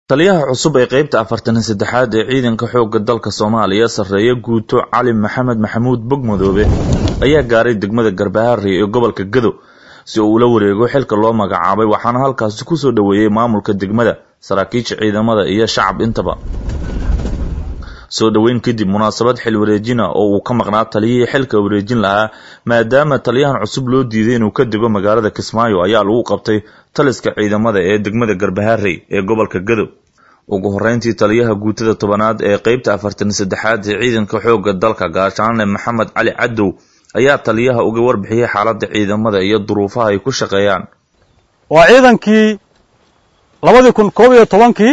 taliyaha cusub ee qeybta afartan iyo saddexaad ee ciidanka xoogga dalka soomaaliya sarreeya guuto cali maxamed maxamuud bogmadoobe ayaa gaaray degmada garbaharey ee gobolka gado si uu ula wareego xilka loo magacaabay waxaana halkaasi kusoo dhoweeyey maamulka degmada saraakiisha ciidamada iyo shacab intaba soo dhoweyn kadib munaasabad xil wareejina oo uu ka maqnaa taliyihii xilka wareejin lahaa maadaama taliyahan cusub loo diiday inuu ka dego magaalada kismaayo ayaa lagu qabtay taliska ciidamada ee degmada garbaharey ee gobolka gado ugu horeyntii taliyaha guutada tobanaad ee qeybta afartan saddexaad ee ciidanka xoogga dalka gaashaanle maxamed cali cadow ayaa taliyaha uga warbixiyey xaaladda ciidamada iyo duruufaha ay ku shaqeeyaan waa ciidankii labadii kun koob iyo tobankii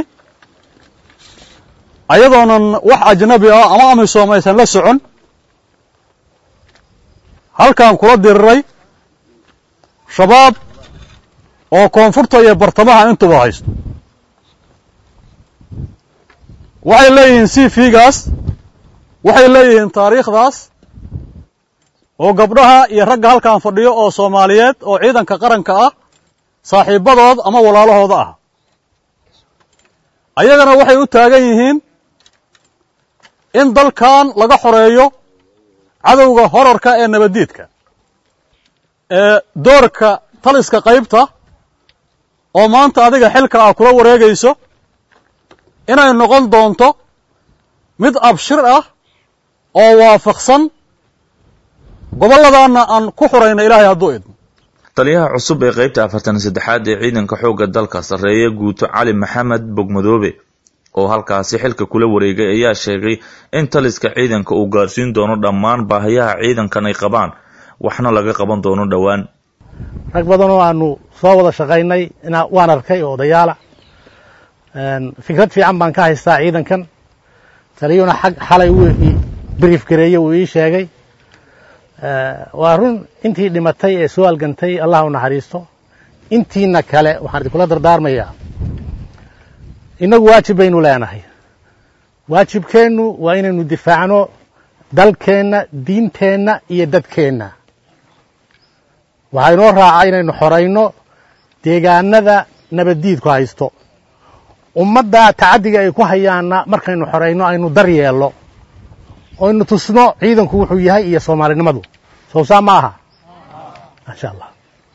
ayadoonan wax ajnabi ah ama amisom aysan la socon halkaan kula diriray shabaab oo koonfurta iyo bartamaha intuba haysto waxay leeyihiin c v-gaas waxay leeyihiin taariikhdaas oo gabdhaha iyo ragga halkaan fadhiyo oo soomaaliyeed oo ciidanka qaranka ah saaxiibadood ama walaalahooda ah ayagana waxay u taagan yihiin in dalkan laga xoreeyo cadowga horarka ee nabaddiidka ee doorka taliska qaybta oo maanta adiga xilka ah kula wareegayso inay noqon doonto mid abshir ah oo waafaqsan gobolladaanna aan ku xurayna ilaahay hadduu idmo taliyaha cusub ee qeybta afartan saddexaad ee ciidanka xoogga dalka sarreeya guuto cali maxamed bogmadoobe oo halkaasi xilka kula wareegay ayaa sheegay in taliska ciidanka uu gaarsiin doono dhammaan baahiyaha ciidankan ay qabaan waxna laga qaban doono dhowaan rag badanoo aanu soo wada shaqaynay waan arkay oo odayaala fikrad fiican baan ka haystaa ciidankan taliyuuna xag xalay uu brief gareeye uu ii sheegay waa run intii dhimatay ee soo algantay allah u naxariisto intiina kale waxaan idinkula dardaarmayaa innagu waajib baynu leenahay waajibkeennu waa inaynu difaacno dalkeenna diinteenna iyo dadkeenna waxaa inoo raaca inaynu xorayno deegaanada nabaddiidku haysto ummadda tacaddiga ay ku hayaanna markaynu xorayno aynu dar yeello oynu tusno ciidanku wuxuu yahay iyo soomaalinimadu sowsaa ma aha maasha allah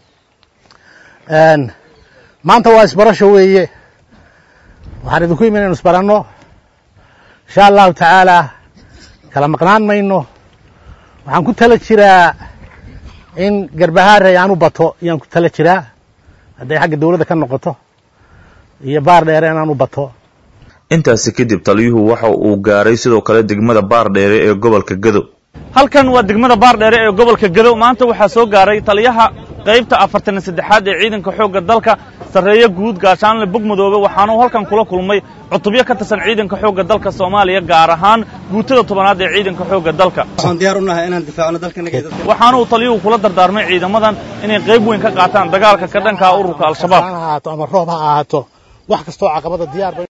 maanta waa isbarasho weeye waxaan idinku imi inaynu isbaranno insha allahu tacaalaa kala maqnaan mayno waxaan ku tala jiraa in garbahaarey aan u bato ayaan ku tala jiraa hadday xagga dawladda ka noqoto iyo baar dheere inaan u bato intaasi kadib taliyuhu waxa uu gaaray sidoo kale degmada baardheere ee gobolka gado halkan waa degmada baardheere ee gobolka gado maanta waxaa soo gaaray taliyaha qaybta afartan saddexaad ee ciidanka xoogga dalka sarreeye guud gaashaanle bogmadoobe waxaana uu halkan kula kulmay cutubyo ka tirsan ciidanka xoogga dalka soomaaliya gaar ahaan guutada tobanaad ee ciidanka xoogga dalka waxaana uu taliyuhu kula dardaarmay ciidamadan inay qayb weyn ka qaataan dagaalka ka dhankaa ururka al-shabaab ama roob ha ahaato wax kastoo caqabada diyaar